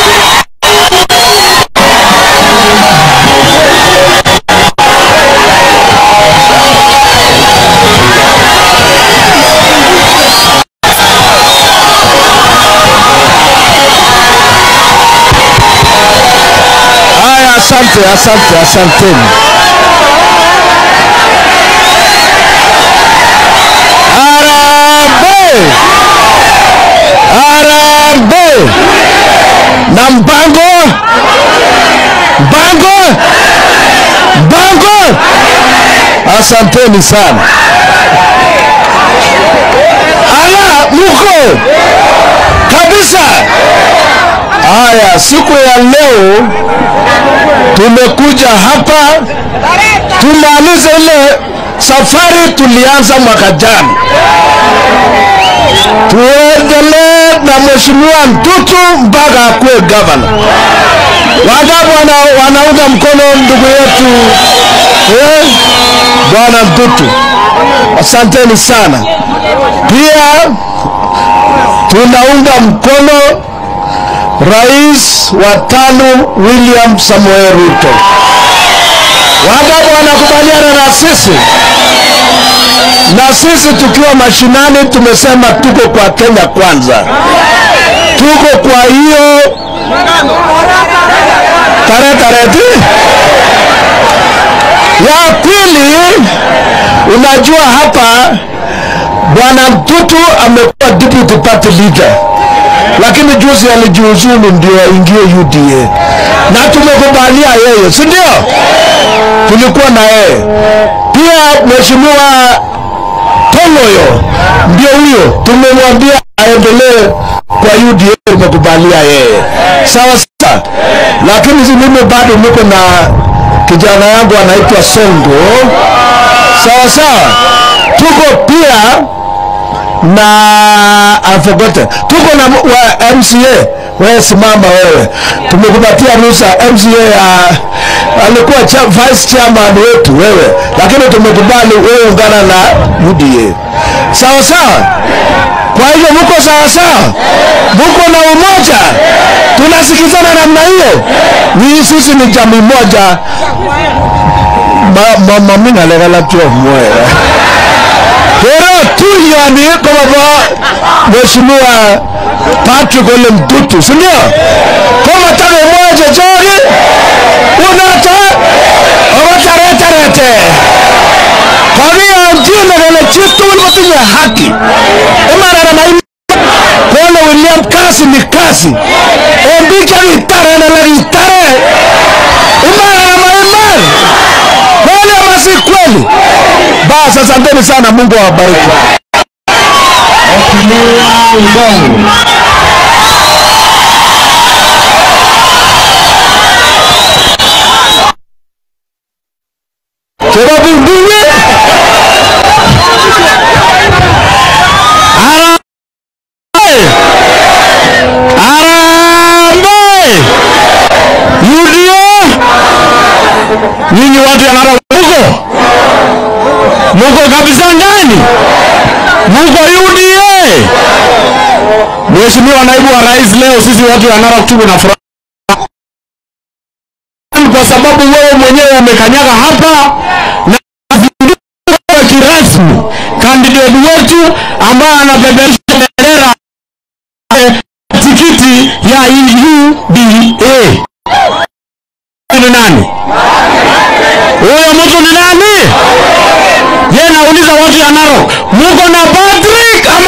Haya, asante, asante, asanteni. Harambee! Harambee! Na mpango mpango mpango, asanteni sana. Ala, muko kabisa. Haya, siku ya leo tumekuja hapa tumalize ile safari tulianza mwaka jana, tuendelee na mheshimiwa Ntutu mpaka akuwe gavana. Wangapi wana, wanaunga mkono ndugu yetu eh, bwana Ntutu? Asanteni sana. Pia tunaunga mkono Rais wa tano William Samoei Ruto. Wangapi wanakubaliana na sisi? Na sisi tukiwa mashinani tumesema tuko kwa Kenya kwanza, tuko kwa hiyo tarehe tarehe tu. Ya pili, unajua hapa bwana Mtutu amekuwa deputy party leader lakini juzi alijiuzulu ndio aingie UDA na tumekubalia yeye, si ndio? Tulikuwa na yeye pia. Mheshimiwa Tong'oyo ndio huyo, tumemwambia aendelee kwa UDA, tumekubalia yeye sawa sawa, lakini si mimi bado niko na kijana yangu anaitwa Songo, sawa sawa. Tuko pia na I forgotten. Tuko na wa MCA wewe, simama wewe, tumekupatia ruhusa MCA ya alikuwa cha, vice chairman wetu wewe, lakini tumekubali wewe ungana na UDA sawa sawa. Kwa hivyo mko sawa sawa, mko na umoja, tunasikizana namna hiyo. Ni sisi ni jamii moja, mama mimi nalegala tu moyo Kero tuyani kama ba Mheshimiwa Patrick Ole Mtutu, si ndio? Kama tarehe moja jori unata owatarete kwa hiyo njine vile chitu ulipotinya haki imara na maimi kone William kasi ni kasi ombika vitare na la vitare imara na maimari kweli ama si kweli? Basi asanteni sana, Mungu awabariki. Sababu mbili Harambee! UDA! Nyinyi watu ya Narok muko muko kabisa ndani, muko UDA. Mheshimiwa naibu wa rais, leo sisi watu wa Narok tuko na furaha kwa sababu wewe mwenyewe umekanyaga hapa na zinduka kirasmi kandidati wetu ambaye anapeperusha bendera eh, tikiti ya UDA ni nani? Huyo mtu ni nani? Ye nauliza watu ya Narok, muko na Patrick